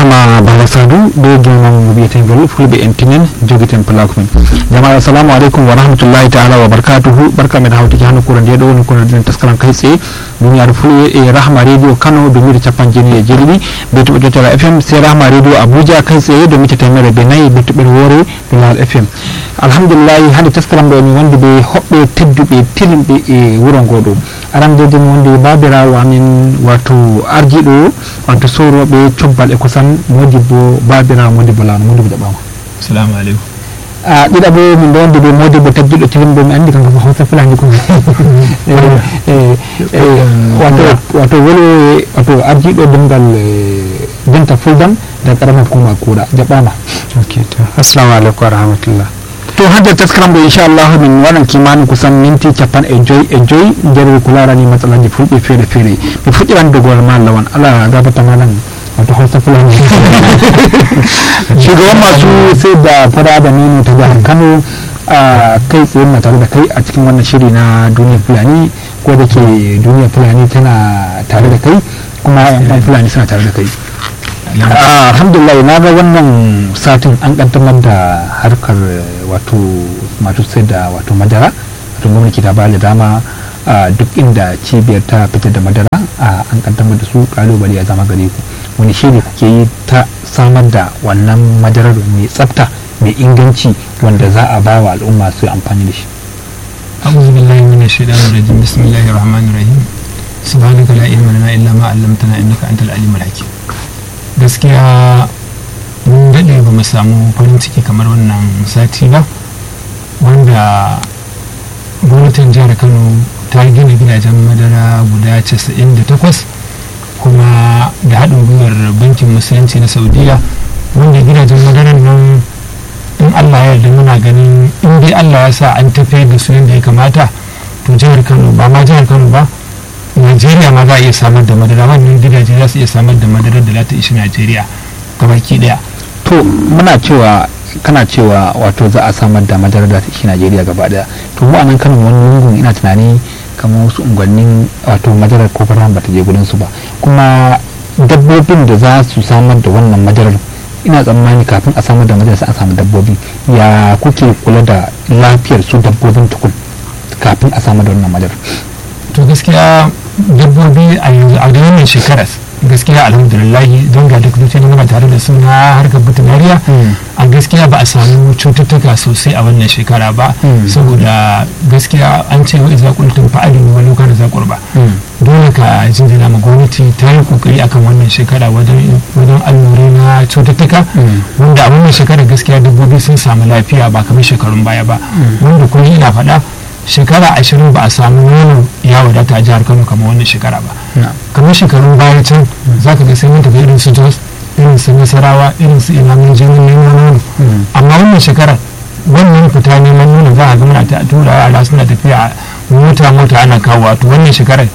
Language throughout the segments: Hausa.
barama bala sadu be gimam mbiyaten gol fulɓe en tinen joguiten plakumen jama'a assalamu aleykum wa rahmatullahi taala wa barakatuhu barka men hawtiki hano kura nde ɗo woni kono ɗinen taskaram kay tse duniyaaru fulɓe e rahma radio kano do mita capan jeeni e jeeɗiɗi be toɓe jottala fm se rahma radio abuja kay tse do mita temere be nayyi be toɓɓere woore do laal fm alhamdulillahi hande taskaram ɗo min wonde ɓe hoɓɓe tedduɓe tilimɓe e wuro ngo ɗo arandede mi wonde babirawo amin wato arjiɗo wato soroɓe cobbal e kosan modibbo babirawo modibbo lawno modibbo jaɓama salamu aleykum a ɗiɗaɓo min ɗo wonde ɓe modibbo tabjiɗo tilimɗo mi andi kanko ko hawsa fulani ko wato wato wolo wato arjiɗo demgal denta fuldan da karama hukuma kuuɗa jaɓama ok to assalamu aleykum wa rahmatullah to hande taskaram ɗo inchallahu min waɗan kimanin kusan minti capan e joyi e joyi nder ko larani matsalaji fulɓe feere feere mi fuɗɗiran dogol ma lawan ala gabata malan wato hausa fulani shugaban masu sai da fara da nono ta jihar kano a kai tsaye na tare da kai a cikin wannan shiri na duniyar fulani ko da ke duniyar fulani tana tare da kai kuma yan fulani suna tare da kai alhamdulillah na ga wannan satin an kaddamar da harkar wato masu sayar da wato madara wato gwamnati ta ba da dama a duk inda cibiyar ta fitar da madara an kaddamar da su kalubale ya zama gare ku wani shiri kuke yi ta samar da wannan madarar mai tsafta mai inganci wanda za a ba wa al'umma su amfani da shi أعوذ بالله من الشيطان الرجيم بسم الله الرحمن الرحيم سبحانك لا علم لنا إلا ما علمتنا إنك أنت العليم الحكيم gaskiya mun daɗe ba mu samu farin ciki kamar wannan sati ba wanda gwamnatin jihar kano ta gina gidajen madara guda 98 kuma da haɗin gwiwar bankin musulunci na saudiya wanda gidajen madaran nan in allah ya yarda muna ganin in dai allah ya sa an tafiyar da su yadda ya kamata to jihar kano ba ma jihar kano ba najeriya ma za a iya samar da madara wannan gidaje za su iya samar da madara da za ta ishi najeriya gabaki daya to muna cewa kana cewa wato za a samar da madara da ta ishi najeriya gaba daya to mu a nan kano wani lungun ina tunani kamar wasu unguwannin wato madarar ko fara ba ta je gudun su ba kuma dabbobin da za su samar da wannan madarar ina tsammani kafin a samar da madarar sai a samu dabbobi ya kuke kula da lafiyar su dabbobin tukun kafin a samar da wannan madarar to gaskiya dabbobi a yanzu a wannan shekarar gaskiya alhamdulillah don ga duk da muna tare da suna harkar veterinariya a gaskiya ba a samu cututtuka sosai a wannan shekara ba saboda gaskiya an ce wa iza kuntum fa'alin wa lokar da zakur ba dole ka jinjina ma gwamnati ta yi kokari akan wannan shekara wajen wajen allurai na cututtuka wanda a wannan shekarar gaskiya dabbobi sun samu lafiya ba kamar shekarun baya ba wanda kuma ina faɗa shekara ashirin ba a samu nono ya wadata a jihar kano kamar wannan shekara ba kamar shekarun baya can za ka ga sai mun tafi irin su jos irin su nasarawa irin su ina mun je mun nemo nono amma wannan shekarar wannan fita neman nono za a ga muna ta tura yara suna tafiya mota mota ana kawo to wannan shekarar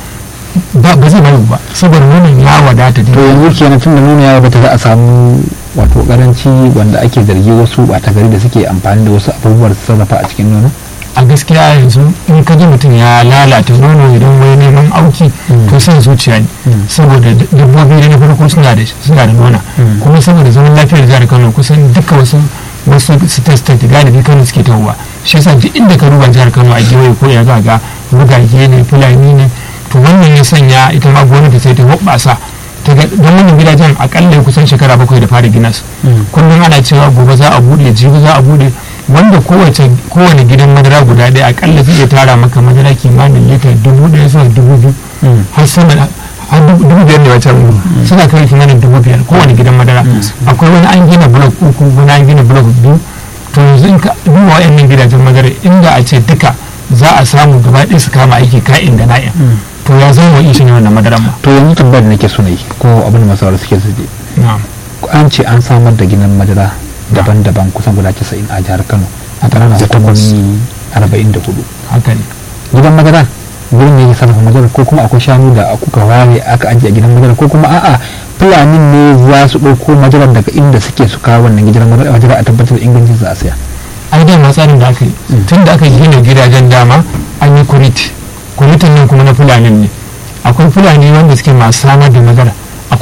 ba zai bayu ba saboda nonon ya wadata to yanzu kenan tun da nono ya wadata za a samu wato karanci wanda ake zargi wasu ɓata gari da suke amfani da wasu abubuwar sarrafa a cikin nono a gaskiya yanzu in ka ji mutum ya lalata nono idan wai neman auki to son zuciya ne saboda dabbobi da na farko suna da suna da nona kuma saboda zaman lafiyar jihar Kano kusan duka wasu wasu state state galibi Kano suke tawowa shi yasa duk inda ka duba jihar Kano a gewaye ko ya ga rugage ne fulani ne to wannan ya sanya ita ma gwamnati sai ta hoɓɓasa ta ga don wannan gidajen akalla kusan shekara bakwai da fara gina su kullum ana cewa gobe za a buɗe jibi za a buɗe wanda kowace kowane gidan madara guda ɗaya akalla zai tara maka madara kimanin lita dubu ɗaya zuwa dubu biyu har sama har dubu biyar da wata rubu suna kai kimanin dubu biyar kowane gidan madara akwai wani an gina blok uku wani an gina blok biyu to yanzu in ka duba wa'annan gidajen madara inda a ce duka za a samu gaba ɗaya su kama aiki ka'in da na'in to ya zama wa ishe ne wannan madaran ma to yanzu tambayar da nake so na yi ko abin da masu suke su an ce an samar da ginin madara daban-daban kusan guda 90 a jihar kano a ƙananan hukumomi 44 haka ne gidan madara gurin ne ya sarrafa madara ko kuma akwai shanu da kuka ware aka ajiye a gidan madara ko kuma a'a fulanin ne za su ɗauko madara daga inda suke su kawo wannan gidan madara a tabbatar da ingancin za a saya ai dama tsarin da aka yi tun da aka gina gidajen dama an yi kurit kuritin nan kuma na fulanin ne akwai fulani wanda suke masu samar da madara akwai kuma masu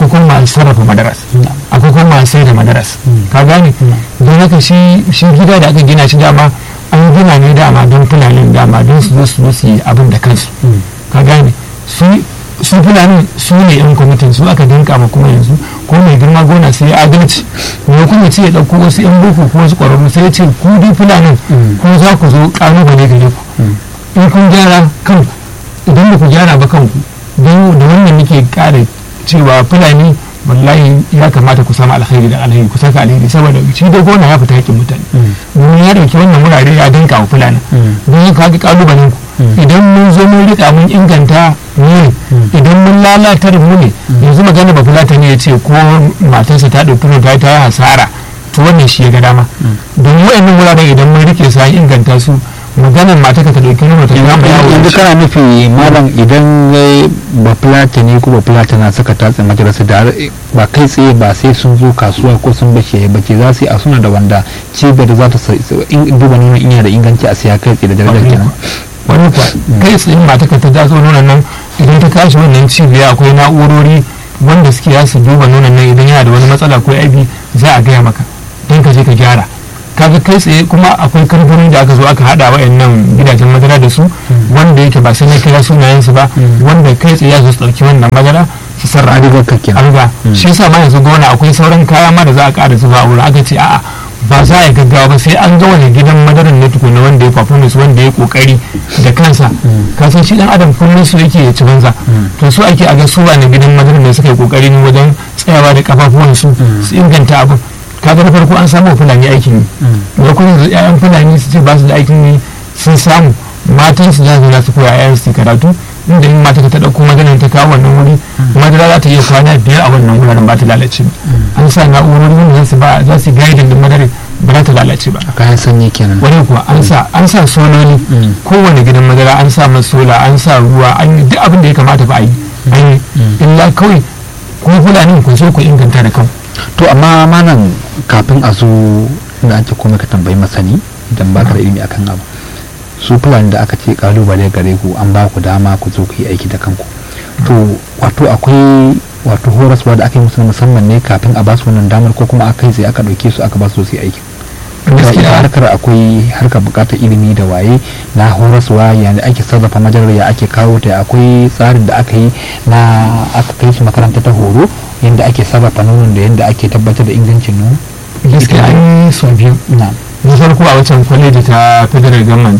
masu sarrafa madaras akwai kuma masu sai da madaras ka gane don haka shi gida da aka gina shi dama an gina ne dama don fulanin dama don su zo su zo su yi abin da kansu ka gane su fulanin su ne yan kwamitin su aka dinka ma kuma yanzu ko mai girma gona sai adalci ne kuma ce ya ɗauko wasu yan boko ko wasu ƙwararru sai ya ce ku dai fulanin ko za ku zo ƙalubale gare ku in kun gyara kanku idan ba ku gyara ba kanku don da wannan nake ƙara cewa fulani wallahi ya kamata ku samu alkhairi da alkhairi ku saka alheri saboda shi da gona ya fita hakkin mutane domin ya dauki wannan wurare ya danka wa fulani don haka haka kalubalen ku idan mun zo mun rika mun inganta ne idan mun lalatar mu ne yanzu magana ba fulata ne ya ce ko matarsa ta ɗauki ta ta yi hasara to wannan shi ya ga dama don wa'annan wuraren idan mun rike su an inganta su maganar mata ka ta dauki nuna ta gama yawo yanzu kana nufi malam idan ba fulata ne ko ba fulata na saka tatsin majalisa da ba kai tsaye ba sai sun zo kasuwa ko sun bace bace za su yi a suna da wanda cibiyar za ta duba nuna ina da inganci a siya kai tsaye da darajar kenan wani kuwa kai tsaye mata ka ta datso nonon nan idan ta kashi wannan cibiya akwai na'urori wanda suke ya su duba nonon nan idan yana da wani matsala ko aibi za a gaya maka don ka je ka gyara kaga kai tsaye kuma akwai kamfanin da aka zo aka hada wa'annan gidajen madara da su wanda yake ba sai na kira sunayen su ba wanda kai tsaye ya zo su dauki wannan madara su sarra rigar kake arga shi yasa ma yanzu gona akwai sauran kaya ma da za a ƙara zuba a wurin aka ce a'a ba za a gaggawa ba sai an ga wani gidan madaran ne tukuna wanda ya performance wanda ya kokari da kansa ka san shi dan adam kullum su yake ya ci banza to su ake a ga su wani gidan madaran da suka yi kokari ne wajen tsayawa da kafafuwan su su inganta abin kaga na farko an samu fulani aikin yi da kuma yanzu ƴaƴan fulani su ce ba su da aikin yi sun samu matan su za su su koya ƴaƴan su karatu inda in mata ta ɗauko maganar ta kawo wannan wuri madara za ta iya kwana biyar a wannan wuraren ba ta lalace ba an sa na'urori wanda za su ba za su gaidin da madara ba za ta lalace ba kayan sanyi kenan wani kuwa an sa an sa sololi kowane gidan madara an sa masa sola an sa ruwa an yi duk abin da ya kamata ba a yi an yi illa kawai kuma fulani ku so ku inganta da kanku to amma manan kafin a zo da an ce komai ka tambayi masani idan ba ka da ilimi akan abu su fulani da aka ce kalubale gare ku an ba ku dama ku zo ku yi aiki da kanku to wato akwai wato horaswa da aka yi musu musamman ne kafin a ba su wannan damar ko kuma aka yi sai aka ɗauke su aka ba su su yi aiki gaskiya harkar akwai harkar bukatar ilimi da waye na horaswa yanda ake sarrafa majalar ya ake kawo ta akwai tsarin da aka yi na aka kai su makaranta ta horo yanda ake sarrafa nonon da yanda ake tabbatar da ingancin nono gaskiya an yi sau biyu na na farko a wancan kwaleji ta federal government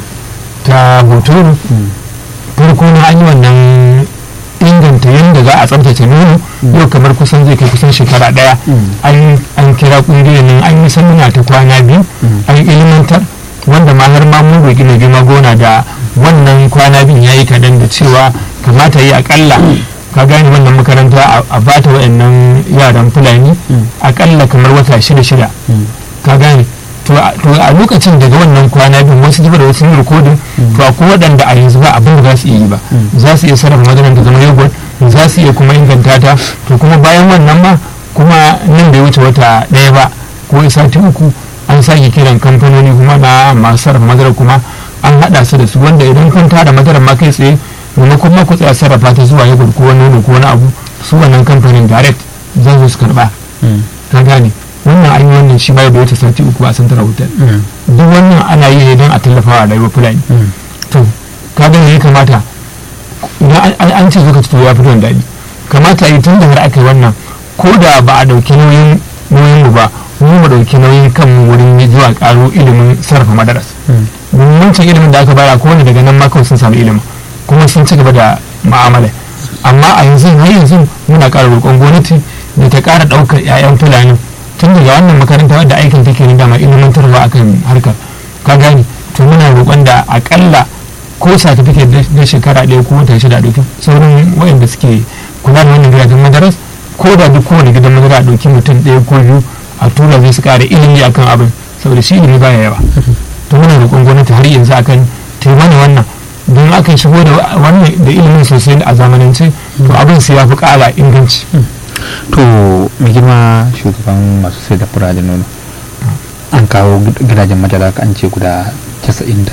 ta hotoro farko na an yi wannan inganta yadda za a tsabtace nono yau kamar kusan zai kai kusan shekara daya an kira kungiyar nan an yi samuna ta kwana biyu an ilimantar wanda ma har ma mun roƙi mai girma gona da wannan kwana biyu ya yi kadan da cewa kamata yi akalla ka gane wannan makaranta a bata wa'annan yaran fulani akalla kamar wata shida shida ka gane to a lokacin daga wannan kwana biyu wasu zuba da wasu yin rikodin to akwai waɗanda a yanzu ba abin da za su iya yi ba za su iya sarrafa madarar ta zama yogurt za su iya kuma inganta ta to kuma bayan wannan ma kuma nan bai wuce wata ɗaya ba ko sati uku an sake kiran kamfanoni kuma na masu sarrafa madarar kuma an haɗa su da su wanda idan kun tara madarar ma kai tsaye maimakon ma ku tsaya sarrafa ta zuwa yogurt ko wani nono ko wani abu su wannan kamfanin direct za su karɓa ka gane wannan an yi wannan shi bai da wata sati uku a santar hotel duk wannan ana yi ne don a tallafa wa rayuwar fulani to ka ga ya kamata idan an ce lokaci to ya fito da daɗi kamata yi tun da har aka yi wannan ko da ba a ɗauki nauyin nauyin mu ba mu mu ɗauki nauyin kan wurin zuwa ƙaro ilimin sarrafa madaras domin wancan ilimin da aka bayar ko wanda daga nan ma kawai sun samu ilimin kuma sun ci gaba da ma'amala amma a yanzu har yanzu muna ƙara roƙon gwamnati da ta ƙara ɗaukar 'ya'yan fulani tun daga wannan makaranta wadda aikin take ni dama ilimantarwa akan harkar ka gane to muna roƙon da akalla ko certificate na shekara ɗaya ko wata shida ɗauki sauran waɗanda suke kula da wannan gidajen madaras ko da duk kowane gidan madara a ɗauki mutum ɗaya ko biyu a tura zai su ƙara ilimi akan abin saboda shi ilimi baya yawa to muna roƙon gwamnati har yanzu akan taimana wannan don aka shigo da wannan da ilimin sosai a zamanance to abin sai ya fi ƙara inganci to mai girma shugaban masu sai da fura da nono an kawo gidajen madara an ce guda 90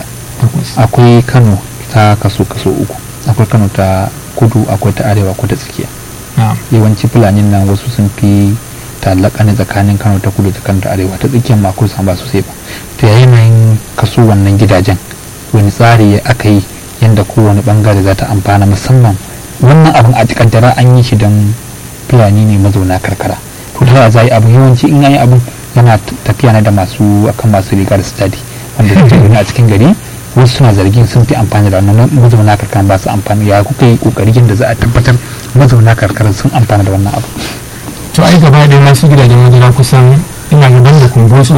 akwai kano ta kaso kaso uku akwai kano ta kudu akwai ta arewa akwai ta tsakiya na'am yawanci fulanin nan wasu sun fi talaka ne tsakanin kano ta kudu da kano ta arewa ta tsakiyar ma kusan ba sosai ba to yayin yanayin kaso wannan gidajen wani tsari aka yi yadda kowane bangare za ta amfana musamman wannan abin a kaddara an yi shi don fulani ne mazauna karkara to ta za a yi abu yawanci in an yi abu yana t- tafiya na da masu akan masu riga da stadi wanda suke zaune a cikin gari wasu suna zargin sun fi amfani da wannan mazauna karkara ba su amfani ya kuka yi kokari yadda za a tabbatar mazauna karkara sun amfana da wannan abu to ai gaba da masu gidajen madara kusan ina gaban da kumbotso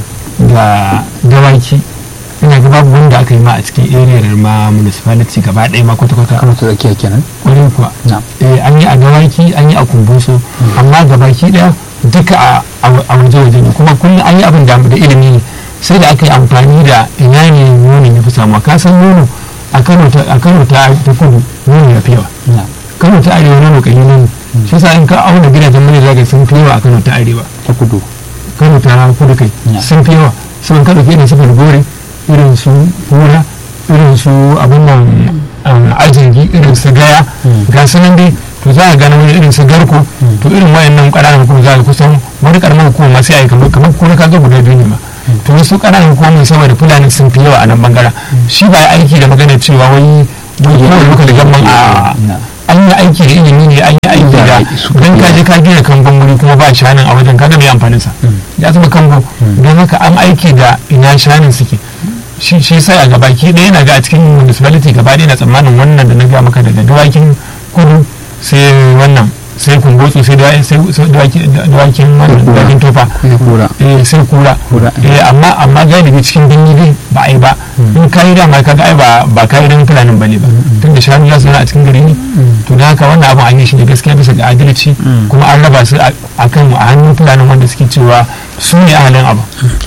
da dawaki ina ga babu wanda aka yi ma a cikin area ma municipality gaba ɗaya ma kwata-kwata kano ta tsakiya kenan ƙwarin kuwa na eh, an yi a dawaki an yi a kumbuso amma gabaki daya duka a- a a waje-waje ne kuma kullum an yi abin da da ilimi ne sai da aka yi amfani da ina ne nono ya fi samuwa ka san nono a kano ta a Kano ta ta kudu nono ya fi yawa na kano ta arewa nono kalilan ne shi yasa in ka auna gidajen mai zaga sun fi yawa a kano ta arewa ta kudu kano ta kudu kai Yeah. sun fi yawa sun ka dauke irin su falgore irin su hura irin su abin nan um, ajingi irin su gaya Mm. ga su nan dai to za a gane wani irin su garko to irin wayannan ƙananan hukumar za a kusan wani ƙaramin hukumar ma sai a yi kamar kamar kuma ka ga guda biyu ne ma to wasu ƙananan hukumar saboda fulani sun fi yawa a nan bangaren shi ba ya aiki da magana cewa wai wai kawai muka da gamman a na an yi aiki da ilimi ne an yi aiki da su don ka je ka gina kangon wuri kuma ba shanin a wajen kaga mai amfanin sa ya zama kango don haka an aiki da ina shanin suke shi shi sai a gabaki ɗaya yana ga a cikin municipality gaba ɗaya na tsammanin wannan da na ga maka daga dawakin kudu sai wannan sai kumbotsu sai dawa- sai sai dawaki- dawakin wannan Kura. dawakin tofa ya kura eh sai kura Kura. eh amma amma galibi cikin binni dai ba a yi ba in ka yi dama kaga ai ba ba ka yi don fulanin bane ba tun da shanu za su zauna a cikin gari ne to da haka wannan abin an yi shi da gaskiya bisa ga adalci kuma an raba su a a kan a hannun fulanin wanda suke cewa su ne ahalin abu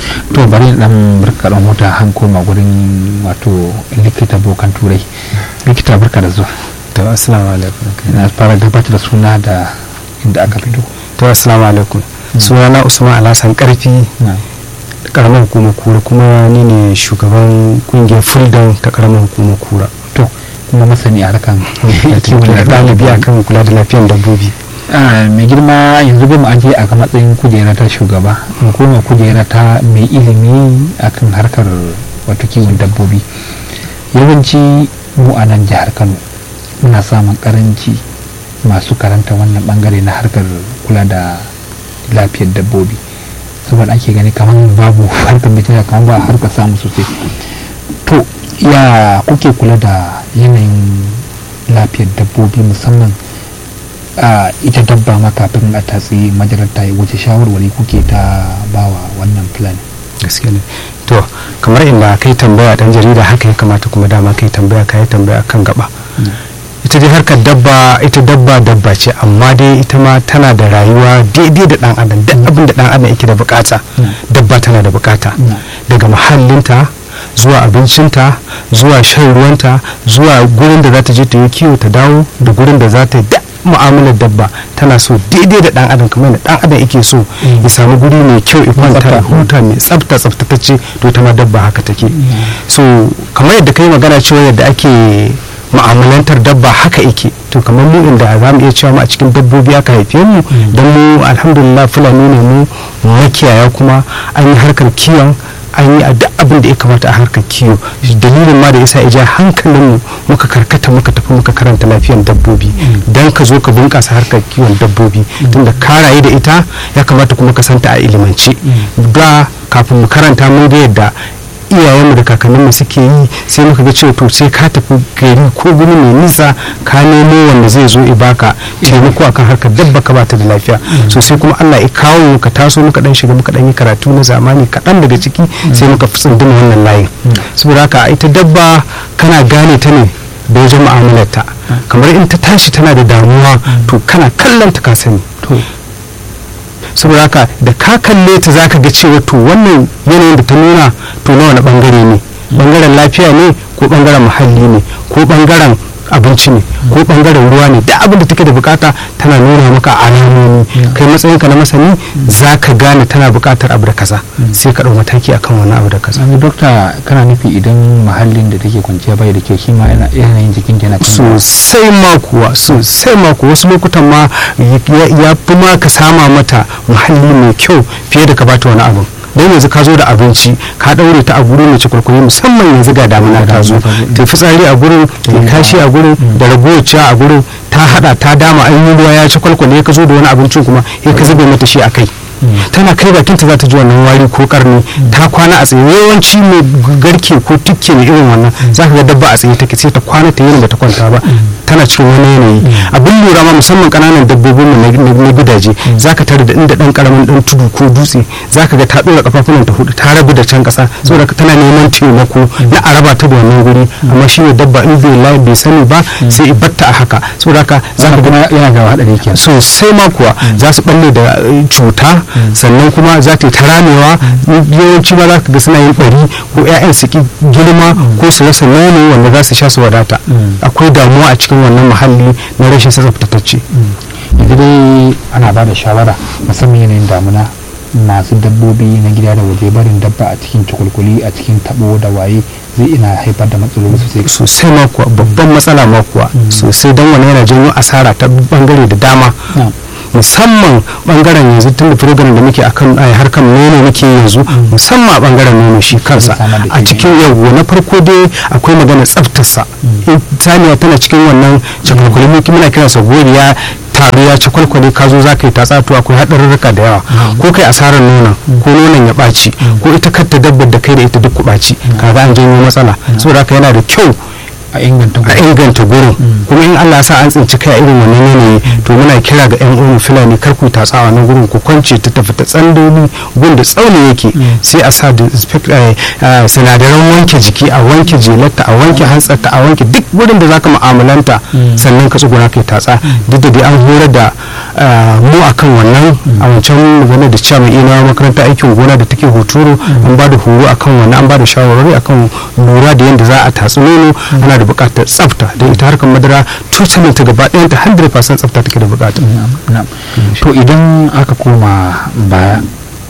to bari dan barka dan huta han koma gurin wato likita bokan turai likita barka da zuwa to assalamu alaikum na fara gabatar da suna da inda aka fito to assalamu alaikum sunana usman alhassan karfi na karamar hukumar kura kuma ni ne shugaban kungiyar fuldan ta karamar hukumar kura to kuma masani a harkan da ɗalibi a kan kula da lafiyar dabbobi Ah, mai girma yanzu bai mu ajiye a ga matsayin kujera ta shugaba kuma kujera ta mai ilimi akan harkar wato kiwon dabbobi yawanci mu a nan jihar kano muna samun karanci masu karanta wannan bangare na harkar kula da lafiyar dabbobi saboda ake gani kamar babu harkar da kamar ba harkar samu sosai to ya kuke kula da yanayin lafiyar dabbobi musamman a ita dabba ma kafin a tatsi majalar ta yi wace shawarwari kuke ta bawa wannan fulani gaske ne to kamar inda kai tambaya dan jarida haka ya kamata kuma dama kai tambaya kai tambaya kan gaba ita dai harkar dabba ita dabba dabba ce amma dai ita ma tana da rayuwa daidai da dan adam duk abin da dan adam yake da bukata Mm. dabba tana da bukata Mm. daga muhallinta zuwa abincinta zuwa shan ruwanta zuwa gurin da za ta je ta yi kiwo ta dawo da gurin da za ta yi duk mu'amalar dabba tana so daidai da dan adam kamar da dan adam yake so ya samu guri mai kyau ya kwanta ya tsafta. huta mai tsafta tsaftatacce to ita ma dabba haka take so kamar yadda kai magana cewa yadda ake mu'amalantar dabba haka yake to kamar mu inda za mu iya cewa mu a cikin dabbobi aka haife mu don mu alhamdulillah fulani ne mu makiyaya kuma an yi harkar kiwon an yi a duk abin da ya kamata a harkar kiwo dalilin ma da yasa ya ja hankalin mu muka karkata muka tafi muka karanta lafiyar dabbobi dan ka zo ka bunkasa harkar kiwon dabbobi tunda ka rayu da ita ya kamata kuma ka santa a ilimance da kafin mu karanta mun ga yadda iyayenmu da kakanninmu suke yi sai muka ga cewa to sai ka tafi gari ko guri mai nisa ka nemo wanda zai zo ibaka taimako akan harkar dabba ka bata da lafiya so sai kuma Allah ya kawo mu ka taso muka dan shiga muka dan yi karatu na zamani kaɗan daga ciki sai muka fi tsunduma wannan layin saboda haka ita dabba kana gane ta ne da wajen mu'amalarta kamar in ta tashi tana da damuwa to kana kallon ta ka sani saboda haka da ka kalle ta zaka ga cewa to wannan yanayin da ta nuna to na wani bangare ne bangaren lafiya ne ko bangaren muhalli ne ko bangaren abinci ne ko bangaren ruwa ne da abin da take da bukata tana nuna maka alamomi kai matsayinka na masani za ka gane tana bukatar abu da kaza sai ka ɗau mataki akan wani abu da kaza yanzu dokta kana nufi idan muhallin da take kwanciya bai da kyau shi ma yana yanayin jikin yana canzawa sosai ma kuwa sosai ma kuwa wasu lokutan ma ya ya fi ma ka sama mata muhalli mai kyau fiye da ka bata wani abu don yanzu ka zo da abinci ka daure ta a guri mai cikurkuri musamman yanzu ga damuna ta zo ta fitsari a gurin ta kashi a gurin da ragowar ciya a gurin ta hada ta dama an yi ruwa ya ci kwalkwale ka zo da wani abincin kuma ya ka zube mata shi a kai tana kai bakinta za ta ji wannan wari ko karni ta kwana a tsaye yawanci mai garke ko tukke ne irin wannan za ka ga dabba a tsaye take sai ta kwana ta yi ba ta kwanta ba tana cikin wani yanayi abin lura ma musamman kananan dabbobin mu na gidaje za ka tare da inda dan karamin dan tudu ko dutse za ka ga ta dora kafafunan ta hudu ta rabu da can kasa saboda tana neman taimako na a raba ta da wannan guri amma shi ne dabba in bai layi bai sani ba sai batta a haka saboda haka za ka kuma yana ga hadari kenan sosai ma kuwa za su balle da cuta sannan kuma za ta yi ta ramewa yawanci ma za ka ga suna yin bari ko 'ya'yan su ki girma ko su rasa nono wanda za su sha su wadata akwai damuwa a cikin wannan muhalli na rashin tsaftatacce yanzu dai ana ba da shawara musamman yanayin damuna masu dabbobi na gida da waje barin dabba a cikin cikulkuli a cikin tabo da waye zai ina haifar da matsaloli sosai sosai ma kuwa babban matsala ma kuwa sosai don wani yana janyo asara ta bangare da dama musamman bangaren yanzu tun da program da muke akan harkar nono muke yanzu musamman a bangaren nono shi kansa a cikin yau na farko dai akwai magana tsaftarsa saniya tana cikin wannan cakwalkwali muke muna kiransa goriya taro ya ci kwalkwale ka zo za ka yi tatsa to akwai haɗarurruka da yawa ko kai asarar nonon ko nonon ya ɓaci ko ita kanta dabbar da kai da ita duk ku ɓaci kaga an janyo matsala saboda haka yana da kyau a inganta a inganta gurin kuma in Allah sa an tsinci kai irin wannan yanayi to muna kira ga yan uwan fulani kar ku tatsa wannan gurin ku kwance ta tafi ta tsandoni gun da tsauni yake sai a sa sinadaran wanke jiki a wanke jelarta a wanke hantsarta a wanke duk wurin da zaka mu'amalanta sannan ka tsuguna kai tatsa duk da dai an horar da mu akan wannan a wancan magana da cewa mai ina makaranta aikin gona da take hoturu an ba da horo akan wannan an ba da shawarwari akan lura da yadda za a tatsi nono ana da bukatar tsafta don ita harkar madara tutalin ta gaba ɗayan ta 100% tsafta take da bukata to idan aka koma baya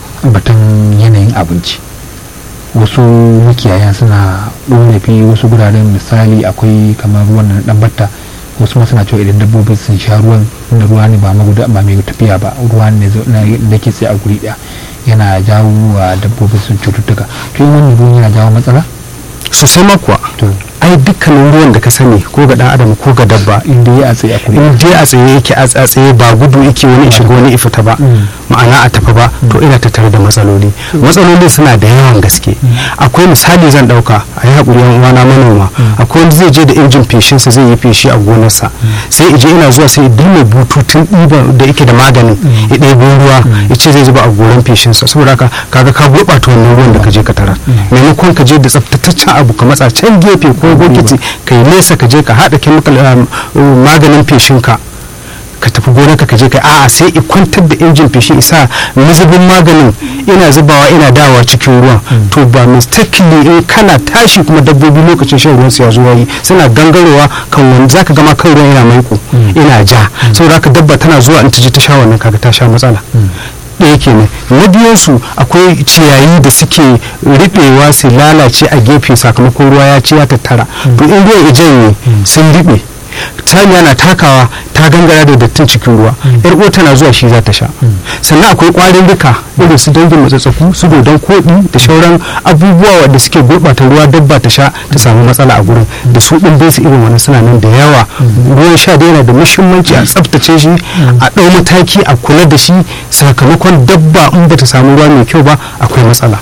batun yanayin abinci wasu makiyaya suna ɗorafi wasu guraren misali akwai kamar ruwan na ɗan batta wasu ma suna cewa idan dabbobi sun sha ruwan da ruwa ne ba maguda ba mai tafiya ba ruwa ne da ke tsaye a guri ɗaya yana jawo wa dabbobi sun cututtuka to yin wannan ruwan yana jawo matsala sosai ma kuwa ai dukkanin ruwan da ka sani ko ga dan adam ko ga dabba inda ya tsaye a kuma in dai a tsaye yake a tsaye ba gudu yake wani shiga wani ifita ba ma'ana a tafi ba to ina tattare da matsaloli matsalolin suna da yawan gaske akwai misali zan dauka a yi haƙuri yan uwana manoma akwai wanda zai je da injin feshinsa zai yi feshi a gonarsa sai ije ina zuwa sai dilme bututun ɗiba da yake da maganin ya ɗebo ruwa ya ce zai zuba a goran feshinsa saboda haka kaga ka gurɓata wannan ruwan da ka je ka tarar maimakon ka je da tsaftataccen abu ka matsa can gefe ko bokiti ka yi nesa ka je ka haɗa chemical maganin feshinka ka tafi gonarka ka je ka a'a sai i kwantar da injin feshi isa mazubin maganin ina zubawa ina dawa cikin ruwan to ba mistakenly in kana tashi kuma dabbobi lokacin shan ruwan su ya zo yayi suna gangarowa kan wani zaka gama kan ruwan yana maiko ina ja saboda haka dabba tana zuwa in ta je ta sha wannan kaga ta sha matsala ɗaya kenan na biyansu akwai ciyayi da suke riɓewa su lalace a gefe sakamakon ruwa ya ci ya tattara to in ruwan ya janye sun riɓe saniya na takawa ta gangara da dattin cikin ruwa yar uwa tana zuwa shi za ta sha sannan akwai kwarin duka irin su dangin matsatsaku su dodon koɗi da shauran abubuwa wanda suke gurɓata ruwa dabba ta sha ta samu matsala a gurin da su ɗin bai su irin wani suna nan da yawa ruwan sha da yana da muhimmanci a tsaftace shi a ɗau mataki a kula da shi sakamakon dabba in bata samu ruwa mai kyau ba akwai matsala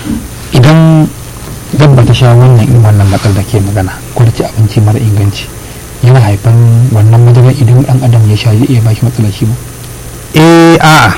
idan dabba ta sha wannan in wannan matsala da ke magana ko da ci abinci mara inganci yana haifan wannan madarar idan dan adam ya sha zai iya bashi matsalar shi ba eh a'a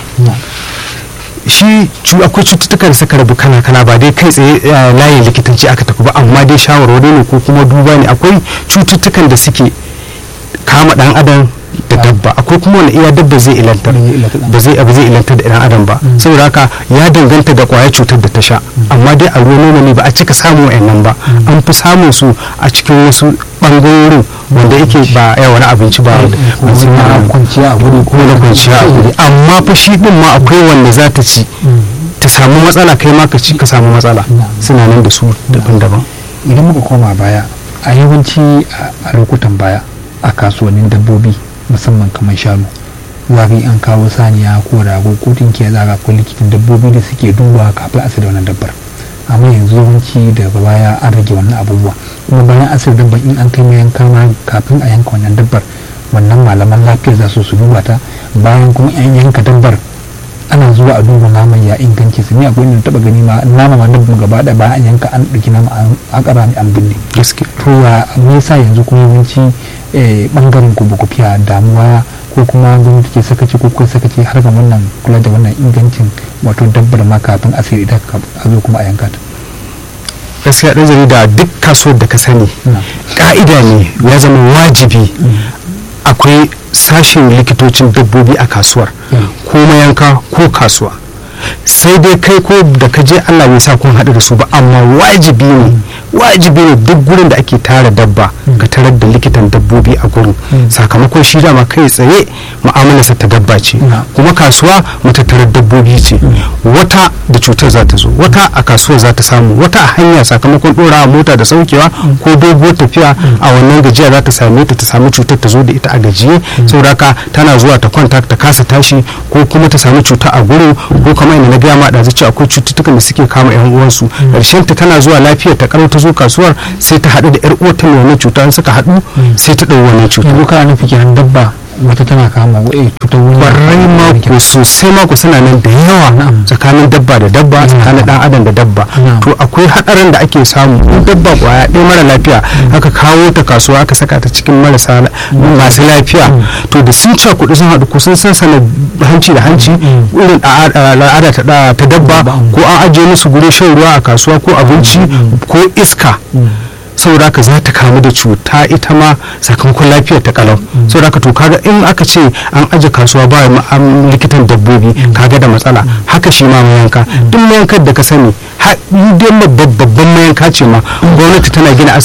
shi akwai cututtuka da suka rabu kana kana ba dai kai tsaye layin likitanci aka tafi ba amma dai shawarwari ne ko kuma duba ne akwai cututtukan da suke kama dan adam da dabba akwai kuma wani iya dabba zai ilantar ba zai abu zai ilantar da dan adam ba saboda haka ya danganta da kwayar cutar da ta sha amma dai a ruwan nono ne ba a cika samun wayannan ba an fi samun su a cikin wasu bangarorin wanda yake ba ya wani abinci ba wasu na kwanciya a guri ko na kwanciya a guri amma fa shi din ma akwai wanda za ta ci ta samu matsala kai ma ka ci ka samu matsala suna nan da su daban-daban idan muka koma baya a yawanci a lokutan baya a kasuwannin dabbobi musamman kamar shanu wari an kawo saniya ko rago ko tinkiya za ko likitan dabbobi da suke duba kafin a da wannan dabbar amma yanzu yawanci daga baya an rage wannan abubuwa kuma bayan asir dabbar in an kai mai yanka ma kafin a yanka wannan dabbar wannan malaman lafiyar za su su duba ta bayan kuma an yanka dabbar ana zuwa a duba naman ya inganci su ne akwai inda taba gani ma nama ma dabba gaba da bayan an yanka an ɗauki nama an ƙara ne an binne gaske to ya me yasa yanzu kuma yawanci bangaren ku ba ku fiya damuwa ko kuma gwamnati ke sakaci ko kai sakaci har ga wannan kula da wannan ingancin wato dabbar ma kafin asiri idan a zo kuma a yanka ta gaskiya ɗan jarida duk kasuwar da ka sani ka'ida ne ya zama wajibi akwai sashen likitocin dabbobi a kasuwar ko mayanka ko kasuwa sai dai kai ko da ka je Allah bai sa kun haɗu da su ba amma wajibi ne wajibi ne duk gurin da ake tara dabba ka tarar da likitan dabbobi a gurin sakamakon shi dama kai tsaye mu'amalarsa ta dabba ce kuma kasuwa matattarar dabbobi ce wata da cutar za ta zo wata a kasuwar za ta samu wata a hanya sakamakon ɗorawa mota da saukewa ko doguwar tafiya a wannan gajiya za ta same ta ta samu cutar ta zo da ita a gajiye saboda haka tana zuwa ta kwanta ta kasa tashi ko kuma ta samu cuta a gurin ko kamar yadda na gaya ma ɗazu cewa akwai cututtukan da suke kama yan uwansu ƙarshen ta tana zuwa lafiyar ta karo ta zo kasuwar sai ta haɗu da yar uwarta mai wannan cuta suka haɗu sai ta ɗau wannan cuta yanzu kana nufi kenan dabba wata tana kama wa'e cutar wani barai mako sosai mako suna nan da yawa tsakanin dabba da dabba tsakanin dan adam da dabba to akwai hadarin da ake samu in dabba kwaya ɗaya mara lafiya aka kawo ta kasuwa aka saka ta cikin marasa masu lafiya to da sun ca kuɗi sun haɗu ko sun sansana hanci da hanci irin al'ada ta dabba ko an ajiye musu gure shan ruwa a kasuwa ko abinci ko iska saboda haka za ta kamu da cuta ita ma sakamakon lafiyar ta kalau saboda haka to kaga in aka ce an aje kasuwa ba likitan dabbobi kaga da matsala haka shi ma mayanka duk mayankar da ka sani dai babban mayanka ce ma gwamnati tana gina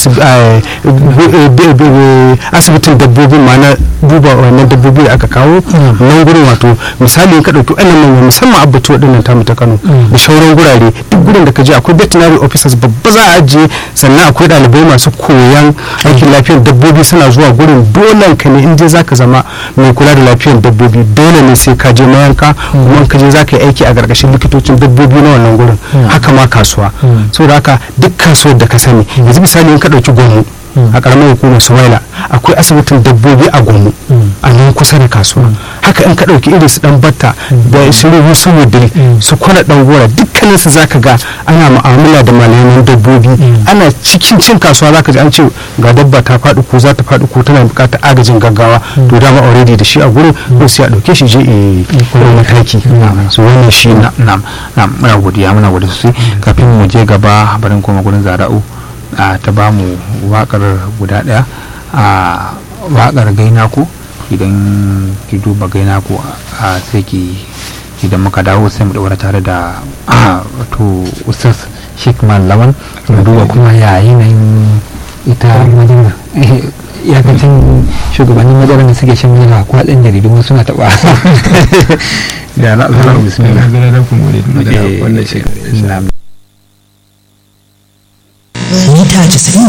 asibitin dabbobi ma na duba wannan dabbobi da aka kawo nan gurin wato misali in ka ɗauki wannan manyan musamman abbatu waɗannan tamu ta kano da shauran gurare duk gurin da ka je akwai veterinary officers babba za a ajiye sannan akwai ɗalibai masu koyan aikin lafiyar dabbobi suna zuwa gurin dole ka ne in je zaka zama mai kula da lafiyar dabbobi dole ne sai ka je mayanka kuma ka je zaka yi aiki a gargashin likitocin dabbobi na wannan gurin haka ma kasuwa saboda haka duk kasuwar da ka sani yanzu misali in ka ɗauki gwamnu a karamar hukumar sumaila akwai asibitin dabbobi a gomu a nan kusa da kasuwa haka in ka ɗauki irin su dan batta da su rubu su wudiri su kwana dan gora dukkanin su zaka ga ana mu'amala da malaman dabbobi ana cikin cin kasuwa zaka ji an ce ga dabba ta faɗi ko za ta faɗi ko tana buƙatar agajin gaggawa to dama already da shi a gurin ko sai a ɗauke shi je e kuma mataki so wannan shi na na'am na'am muna godiya muna godiya sosai kafin mu je gaba barin koma gurin zara'u ta ba mu wakar guda daya a wakar gaina ku idan ki duba gaina ku a sai ki idan muka dawo sai mu daura tare da wato ustaz sheikh lawan mu duba kuma ya yanayin ita madina iyakacin shugabannin madarar da suke shan yana ko ɗan jaridu wasu na taɓa da na zarar bismillah wannan shekara mita 90